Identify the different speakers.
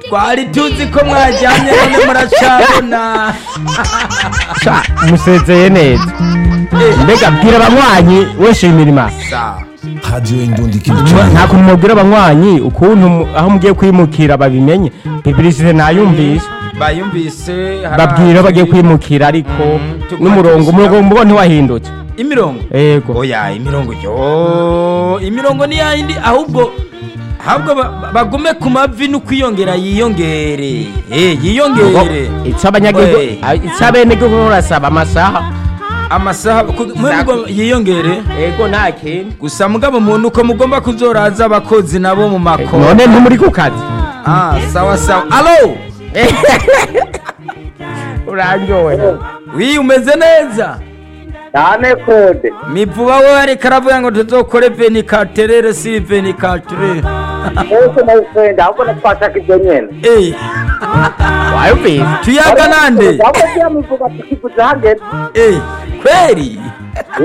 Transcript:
Speaker 1: twari tuzi ko mwajyanye none muracabona
Speaker 2: Sha, musezeye neza mbega bwira abanywanyi we shimira imana
Speaker 1: sawa
Speaker 3: Radio Indundi
Speaker 2: Mwa-
Speaker 3: Culture.
Speaker 2: nta kuntu mubwira abanywanyi ukuntu mu- aho mugiye kwimukira babimenye publicite nayumvise
Speaker 1: bayumvise hari
Speaker 2: babwira bagiye
Speaker 1: ahandi-
Speaker 2: kwimukira ariko
Speaker 1: tuguma
Speaker 2: n'umurongo
Speaker 1: tuzi-
Speaker 2: umurongo mubo ntiwahindutse
Speaker 1: imirongo
Speaker 2: ego
Speaker 1: oya imirongo yo imirongo ni yayindi ahubwo ahubwo ba- ba- bagume ku mavi n'ukwiyongera yiyongere Eh, yiyongere
Speaker 2: icy'abanyagihugu
Speaker 1: We.
Speaker 2: icy'abenegihugu urasaba amasaha
Speaker 1: amasaha ku- mwe mugo- yiyongere
Speaker 2: ego nta kintu
Speaker 1: gusa mugabo umuntu uko mugomba kuzoraza abakozi nabo mu mako
Speaker 2: none ntimuri ku kazi
Speaker 1: ah sawa sawa alo
Speaker 2: uraryohe
Speaker 1: wi umeze neza
Speaker 4: cyane kode
Speaker 1: mivuba we ariko aravuga ngo tuzokore venikaterere si venikaterere
Speaker 4: mwese mawufenda ahubwo natwashaka ibyo nyene
Speaker 1: Eh,
Speaker 2: wayumvise
Speaker 1: tuyaga nande
Speaker 4: ahubwo byamivuga tukivuze hageze
Speaker 1: Eh, kweli